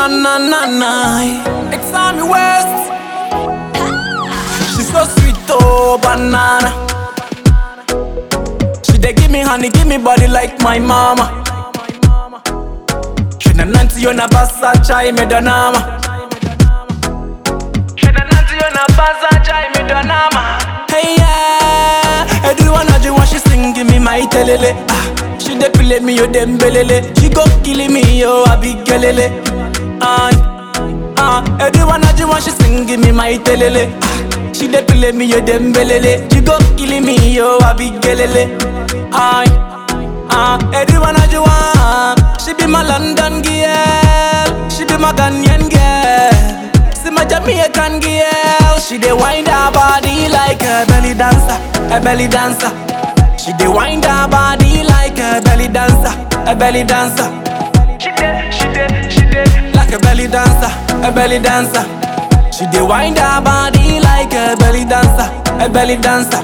na na na na. It's Sammy West. She's so sweet, oh banana. She dey give me honey, give me body like my mama. She na nanti yo na basa chai me donama. She na nanti yo na basa chai me donama. Hey yeah, everyone I just want she sing give me my telele. Ah, she dey play me yo dembelele. She go kill me yo abigelele. Ah, ah, everyone I just want she sing give me my telele. Ah, she dey play me yo dembelele. She go kill me yo abigelele. Ah, ah, everyone I just want. She be my London girl. She be my Ghanaian girl. See my Jamaican girl, she dey wind her body like a belly dancer, a belly dancer. She dey wind her body like a belly dancer, a belly dancer. She dey, she dey, she dey like a belly dancer, a belly dancer. She dey wind her body like a belly dancer, a belly dancer.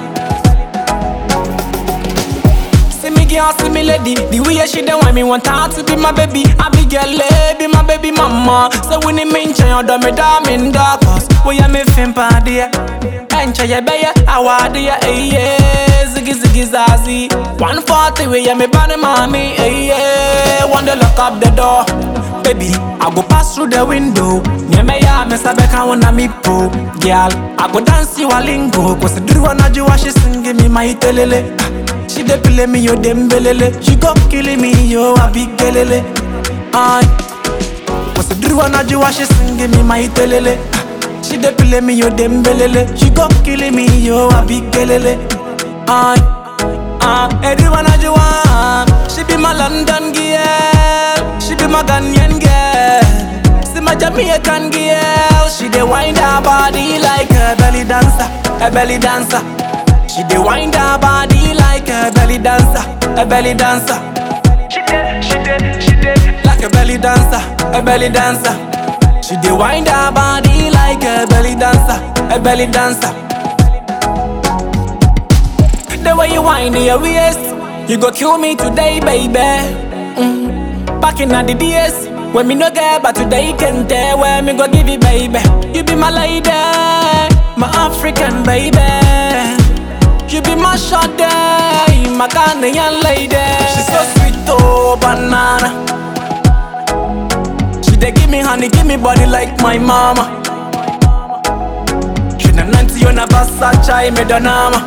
See me girl, see me lady The way she dey want me want her to be my baby I be girl, eh, be my baby mama So when it mean change, do me da me da Cause we ya me fin pa dia Encha ya be ya, awa dia, eh, yeah Ziggy ziggy zazi 140 we ya me body mommy, eh, yeah One day lock up the door Baby, I go pass through the window Nye me ya, me sabe ka wana mi po Girl, I go dance you a lingo Cause the do wanna do what she sing, give me my telele Ah, she dey play me yo dembelele She go kill me yo abigelele Ay What's the do wanna do what she sing give me my telele Ah, She dey play me yo dembelele She go kill me yo abigelele Ay Ah, everyone I do want She be my London girl She be my Ghanaian girl See my Jamaican girl She dey wind her body like a belly dancer A belly dancer she dey wind her body like a belly dancer, a belly dancer. She dey, she dey, she dey like a belly dancer, a belly dancer. She dey wind her body like a belly dancer, a belly dancer. The way you wind your waist, you go kill me today, baby. Mm. Back in the days when me no get, but today can tell where me go give you, baby. You be my lady, my African baby. You be my shot day, my Ghanaian lady. She's so sweet, oh banana. She dey give me honey, give me body like my mama. She na nanti yo na basa chai me donama.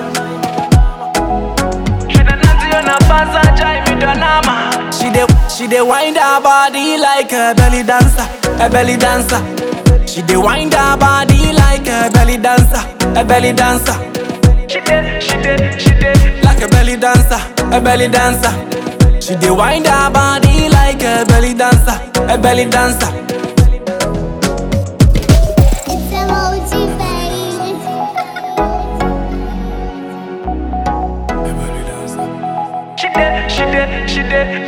She na nanti yo na basa chai me donama. She dey, she dey wind her body like a belly dancer, a belly dancer. She dey wind her body like a belly dancer, a belly dancer. She did, she did, she did Like a belly dancer, a belly dancer She did wind her body like a belly dancer, a belly dancer It's emoji baby. She did, she did, she did